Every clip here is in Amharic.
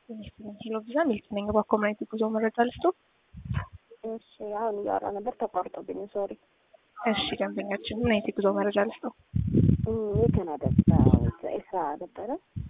ሄሎ ቪዛ ሚልክ ነኝ። በኮሚኒቲ ጉዞ መረጃ ልስጡ። እሺ አሁን እያወራ ነበር ተቋርጦብኝ፣ ሶሪ። እሺ ደንበኛችን ምን አይነት የጉዞ መረጃ ልስጡ? የካናዳ ስራ ነበረ።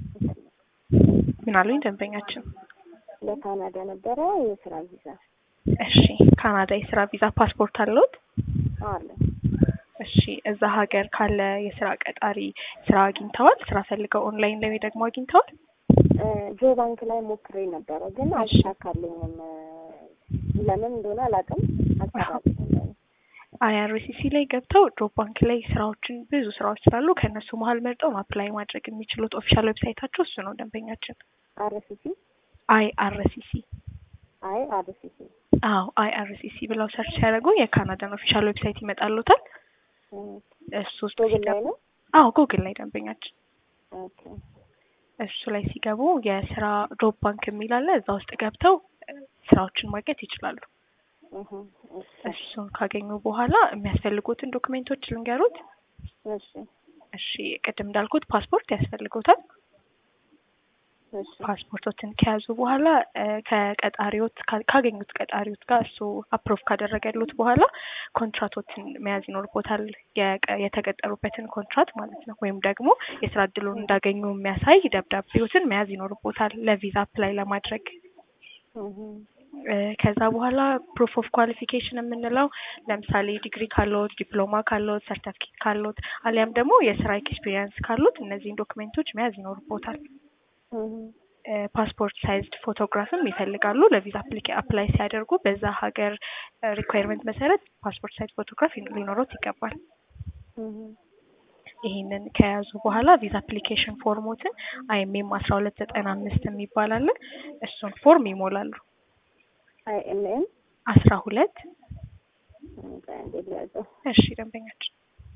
ምን አሉኝ ደንበኛችን? ለካናዳ ነበረ የስራ ቪዛ እሺ ካናዳ የስራ ቪዛ ፓስፖርት አለዎት? አለ። እሺ እዛ ሀገር ካለ የስራ ቀጣሪ ስራ አግኝተዋል? ስራ ፈልገው ኦንላይን ላይ ደግሞ አግኝተዋል? ጆ ባንክ ላይ ሞክሬ ነበረ ግን አልተሳካልኝም። ለምን እንደሆነ አላውቅም። አልተሳካልኝም። አይአርሲሲ ላይ ገብተው ጆብ ባንክ ላይ ስራዎችን ብዙ ስራዎች ስላሉ ከእነሱ መሀል መርጠው አፕላይ ማድረግ የሚችሉት ኦፊሻል ዌብሳይታቸው እሱ ነው ደንበኛችን። አርሲሲ አይአርሲሲ አይ አርሲሲ አዎ አይአርሲሲ ብለው ሰርች ሲያደርጉ የካናዳን ኦፊሻል ዌብሳይት ይመጣሉታል። እሱ ውስጥ ጉግል ላይ ነው። አዎ ጉግል ላይ ደንበኛችን ኦኬ እሱ ላይ ሲገቡ የስራ ጆብ ባንክ የሚል አለ። እዛ ውስጥ ገብተው ስራዎችን ማግኘት ይችላሉ። እህ እሺ እሱን ካገኙ በኋላ የሚያስፈልጉትን ዶክሜንቶች ልንገሩት። እሺ እሺ ቅድም እንዳልኩት ፓስፖርት ያስፈልጉታል። እሺ ፓስፖርቶችን ከያዙ በኋላ ከቀጣሪዎት ካገኙት ቀጣሪዎት ጋር እሱ አፕሮቭ ካደረገሉት በኋላ ኮንትራቶችን መያዝ ይኖርቦታል። የቀ- የተቀጠሩበትን ኮንትራት ማለት ነው። ወይም ደግሞ የስራ እድሉን እንዳገኙ የሚያሳይ ደብዳቤዎትን መያዝ ይኖርቦታል ለቪዛ አፕላይ ለማድረግ። እህ እ ከዛ በኋላ ፕሩፍ ኦፍ ኳሊፊኬሽን የምንለው ለምሳሌ ዲግሪ ካለዎት፣ ዲፕሎማ ካለዎት፣ ሰርተፍኬት ካለዎት አሊያም ደግሞ የስራ ኤክስፒሪየንስ ካሉት እነዚህን ዶክሜንቶች መያዝ ይኖርቦታል። እህ እ ፓስፖርት ሳይዝድ ፎቶግራፍም ይፈልጋሉ ለቪዛ አፕሊኬ አፕላይ ሲያደርጉ በዛ ሀገር ሪኳየርመንት መሰረት ፓስፖርት ሳይዝ ፎቶግራፍ ሊኖሮት ይገባል። እህ ይሄንን ከያዙ በኋላ ቪዛ አፕሊኬሽን ፎርሞትን አይኤምኤም አስራ ሁለት ዘጠና አምስት የሚባል አለ። እሱን ፎርም ይሞላሉ። አይ ኤም ኤም አስራ ሁለት እንዴት ያዘው? እሺ ደንበኛችን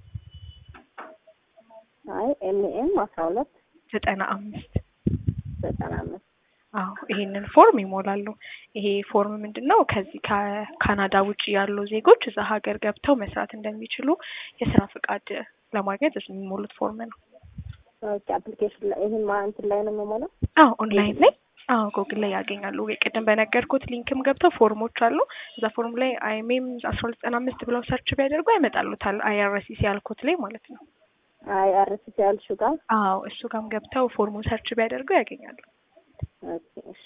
አይ ኤም ኤም አስራ ሁለት ዘጠና አምስት ዘጠና አምስት አዎ ይሄንን ፎርም ይሞላሉ። ይሄ ፎርም ምንድን ነው? ከዚህ ከካናዳ ውጭ ያሉ ዜጎች እዛ ሀገር ገብተው መስራት እንደሚችሉ የስራ ፍቃድ ለማግኘት የሚሞሉት ፎርም ነው። ኦኬ አፕሊኬሽን ላይ ይሄን ማ እንትን ላይ ነው የምሞላው? አዎ ኦንላይን ላይ አዎ ጎግል ላይ ያገኛሉ። ቅድም በነገርኩት ሊንክም ገብተው ፎርሞች አሉ። እዛ ፎርም ላይ አይሜም አስራ ሁለት ዘጠና አምስት ብለው ሰርች ቢያደርጉ ያመጣሉታል። አይአርሲሲ ያልኩት ላይ ማለት ነው። አይ አርሲሲ ያልሽው ጋር አዎ እሱ ጋም ገብተው ፎርሙን ሰርች ቢያደርጉ ያገኛሉ። ኦኬ እሺ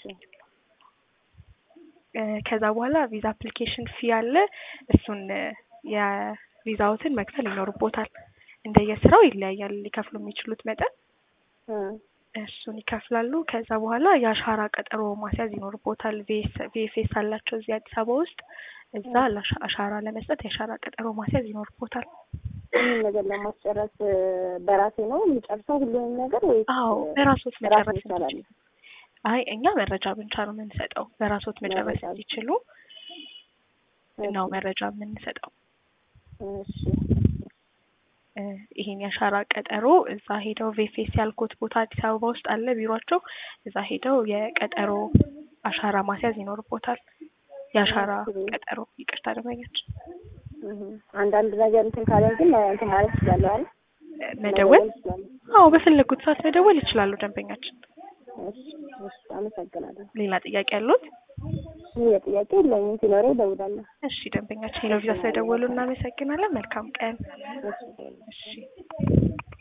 እ ከዛ በኋላ ቪዛ አፕሊኬሽን ፊ አለ። እሱን እ የቪዛዎትን መክፈል ይኖርቦታል። እንደየስራው ይለያያል ሊከፍሉ የሚችሉት መጠን እ እሱን ይከፍላሉ። ከዛ በኋላ የአሻራ ቀጠሮ ማስያዝ ይኖርቦታል። ቪኤፍኤስ አላቸው እዚህ አዲስ አበባ ውስጥ እዛ ለአሻ- አሻራ ለመስጠት የአሻራ ቀጠሮ ማስያዝ ይኖርቦታል። ይህን ነገር ለማስጨረስ እ በራሴ ነው የሚጨርሰው ሁሉንም ነገር ወይ? አዎ በራሶት መጨረስ ይቻላል። እንዲችሉ። አይ እኛ መረጃ ብቻ ነው የምንሰጠው። በራሶት መጨረስ መረጃ ብቻ። እንዲችሉ ነው መረጃ የምንሰጠው። እሺ እ ይሄን የአሻራ ቀጠሮ እዛ ሄደው ቬፌስ ያልኩት ቦታ አዲስ አበባ ውስጥ አለ ቢሯቸው። እዛ ሄደው የቀጠሮ አሻራ ማስያዝ ይኖርቦታል። የአሻራ እሺ። ቀጠሮ ይቅርታ ደንበኛችን እህ አንዳንድ ነገር እንትን ካለን ግን እንትን ማለት ይችላል አይደል? መደወል ይችላል። አዎ በፈለጉት ሰዓት መደወል ይችላሉ ደንበኛችን። እሺ እሺ አመሰግናለሁ። ሌላ ጥያቄ ያሉት? ይህ ጥያቄ የለኝም። ሲኖረኝ እደውላለሁ። እሺ ደንበኛችን ሄሎ ቪዛ ስለደወሉ እናመሰግናለን። መልካም ቀን። እሺ እሺ